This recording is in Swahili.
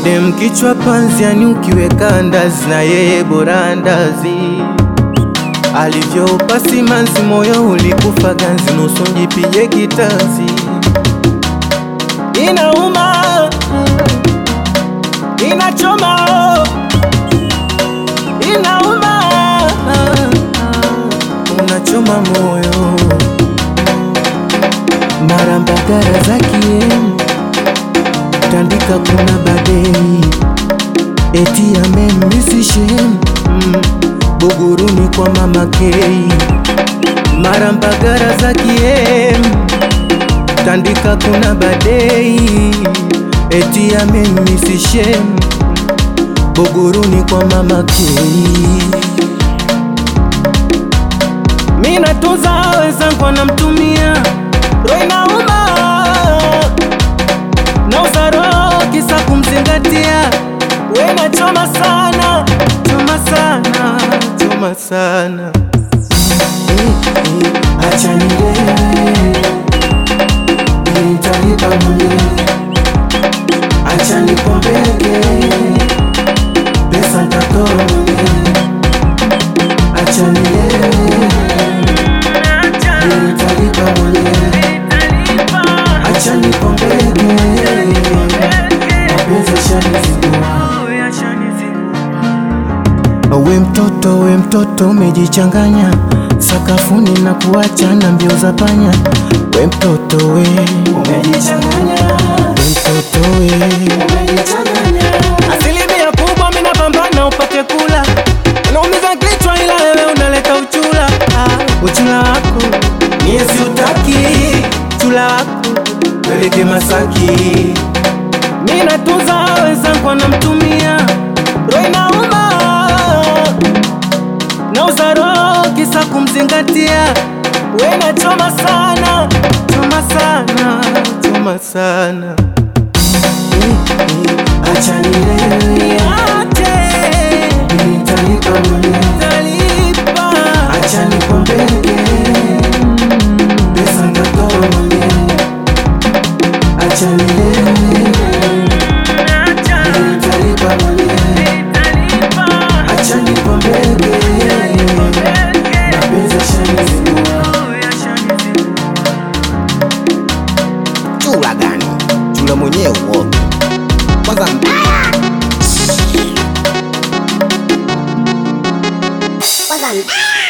Udem kichwa panzi, yani ukiweka ndazi na yeye bora ndazi. Alivyoupa simanzi, moyo ulikufa ganzi, nusu njipige kitanzi. Inauma, inachoma, inauma, unachoma moyo. Mara mbagara za kiemu tandika kuna badei eti amemmisishem mm, Buguruni kwa mama Kei mara mbagara za kiem tandika kuna badei eti amemmisishem Buguruni kwa mama Kei mina tunza wenzangu anamtumia roho inauma na usaro kisa kumzingatia, wena choma sana, choma sana, choma sana. Acha nilewe, nitalipa mwenyewe. Acha nipombeke, pesa nitatoa mwenyewe. Acha nilewe, nitalipa mwenyewe. Acha nipombeke, mapenzi yashanizingua. We mtoto, we mtoto umejichanganya sakafuni na kuacha na mbio za panya. We mtoto we, Umejichanganya, we mtoto we, umejichanganya. asilimia kubwa mina pambana upate kula, unaumiza kichwa ila wewe unaleta uchula. Ah, uchula wako mie siutaki, chula wako peleke Masaki. Mina tunza wenzangu anamtumia, roho inauma na uzaro kisa kumzingatia, wena choma sana, choma sana, choma sana. Acha nilewe, Niache, nitalipa mwenyewe. talipa. Acha nipombeke, pesa nitatoa mwenyewe. Acha nilewe, nitalipa mwenyewe. Acha nipombeke, mapenzi yashanizingua. Chula gani? Chula mwenyewe uoga. Kwanza mbaya. Kwanza mbaya.